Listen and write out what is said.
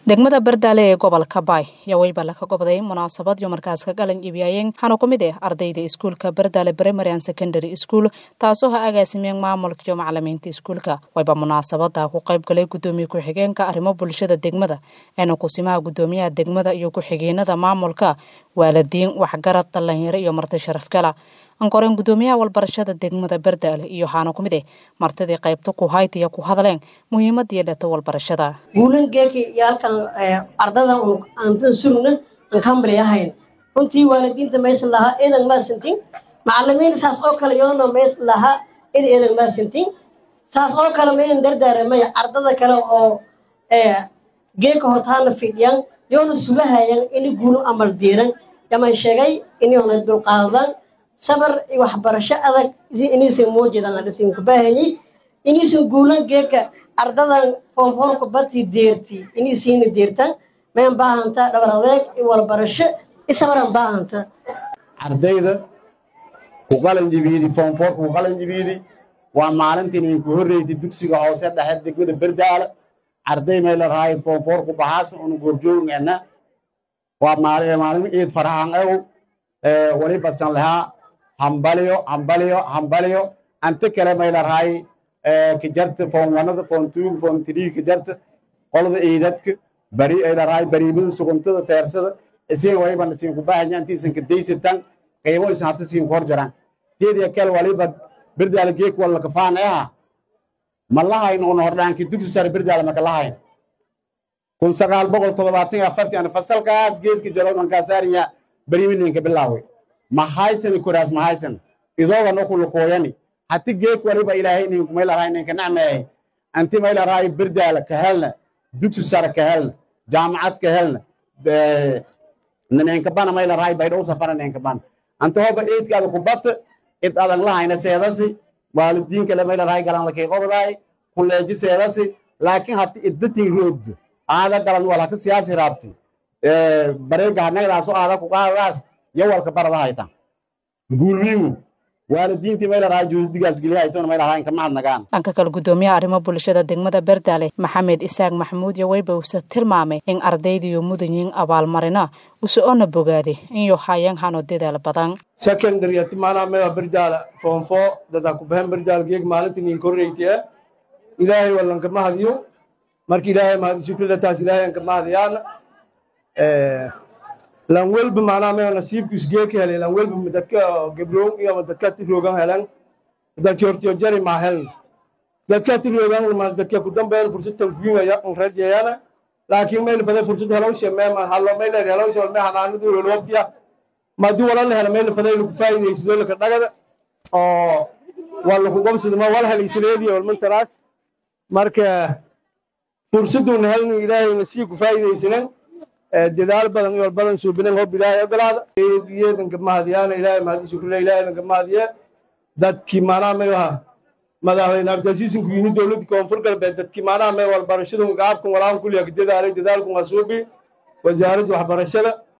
degmada bardaale ee gobolka baay ayaa weyba laka gobday munaasabad iyo markaas ka galan iibyaayeen waxaana ku mid ah ardayda iskuulka bardaale primary and secondary school taasoo ha agaasimeen maamulka iyo macalimiinta iskuulka wayba munaasabada ku qayb galay gudoomiye ku-xigeenka arrimo bulshada degmada eena kusimaha gudoomiyaha degmada iyo ku-xigeenada maamulka waalidiin waxgarad dhalinyaro iyo marti sharafgala ankoreen gudoomiyaha walbarashada degmada bardaale iyo waxaana ku mid ah martidii qaybta ku haytiya ku hadleen muhiimadii dhata walbarashada guulan geeki iyo halkan ardada aantan surugna aan kambri ahayn runtii waalidiinta maysan lahaa eedan maasantin macalimiin saas oo kale yoona maysan lahaa id eedan maasantin saas oo kale mayan dardaaramay ardada kale oo geeka hotaana fidhiyan yoona sugahayan ini guulo amal diiran yaman sheegay iniyoona dulqaadadaan sabar iyo waxbarasho adag inaysan moojeedaan adhisin kubaahanyi inaysan guulan geeka ardadan foonfoonka badtii deerti inaysiina deertaan mayan baahanta dhabar adeeg iyo walbarasho isabaran baahanta ardayda ku qalanjibiidi foonfoor ku qalanjibiidi waa maalintiin idinku horreysay dugsiga hoose dhexe degmada berdaala arday may la rahay foonfoor ku baxaas unu goorjoogana waa maalin iid farahan ew wali basan lahaa hambaliyo hambaliyo hambaliyo ante kale may la rahay kajarta foon wanada foon tuug foon tirii kajarta qolada ciidadka bari ay la rahay bariimada suguntada teersada isin wayba isin ku baahanya intiisan ka daysatan qiimo isan hata siin kor jaraan geediya kale waliba berdaala geek walla kafaan aha ma lahayn un hordhaanki dugsi sare berdaala maka lahayn kun sagaal boqol toddobaatan iyo afartii ana fasalkaas geeska jaroodman kaasaariya bariimininka bilaaway ma haysani koraas ma haysan idooga no kulukooyani hati geek waliba ilaahay ninku may larahay ninka nacmeeyay anti may larahay berdaala ka helna dugsi sare ka helna jaamacad ka helna ninka bana may larahay baydhow safara ninka bana anta hoba eedkaada ku bata id adan lahayna seedasi waalidiinka le may larahay galan lakay qobdaay kuleeji seedasi laakiin hati iddatin roogdo aada galan walaka siyaasi raabti bareega hanagdaaso aada ku qaadadaas yo walka barada haytan guulwiigu waalidiintii may larahay juudigaas geliyahaytona may larahay inka mahadnagaan dhanka kale gudoomiyaha arrimo bulshada degmada berdaale maxamed isaaq maxamuud iyo weyba uuse tilmaamay in ardaydiiyo mudan yihiin abaalmarina use ona bogaade inyo hayan hano dadaal badan secondary ati maanaa meda berdaala foonfo dadaa ku bahan berdaal geeg maalintii nin korreytiye ilaahay wallanka mahadiyo marka ilaahay mahadisukrilataas ilaahay anka mahadiyaana lan welba maanaa meo nasiibkiis geeka helay lan welba dadka gebroon iyo dadka tiroogan helan dadki hortiyo jari maa helna dadka tiroogan ma dadka ku dambeyn fursad tankuingaya an rajayana laakiin mayl baday fursad helowshe meema hallo mayler helowshe walme hanaanadu wel waqtiya madi wala la hela mayl baday lagu faa'iidaysido laka dhagada oo waa laku gobsida ma wala helaysaleediya walmantaraas marka fursaduna helnu ilaahay nasii ku faa'iidaysanan dadaal badan iyo badan suubinan hob ilaahay ogolaada yeedanka mahadiyaana ilaahay mahadi shukrile ilaahay mahadiye dadkii maanaa may aha madaxweyne abdilasiisin ku yimid dowladda koonfur galbeed dadkii maanaa may walbarashadu gaabkan walaan kulliya ka dadaalay dadaalku waa suubi wasaaradda waxbarashada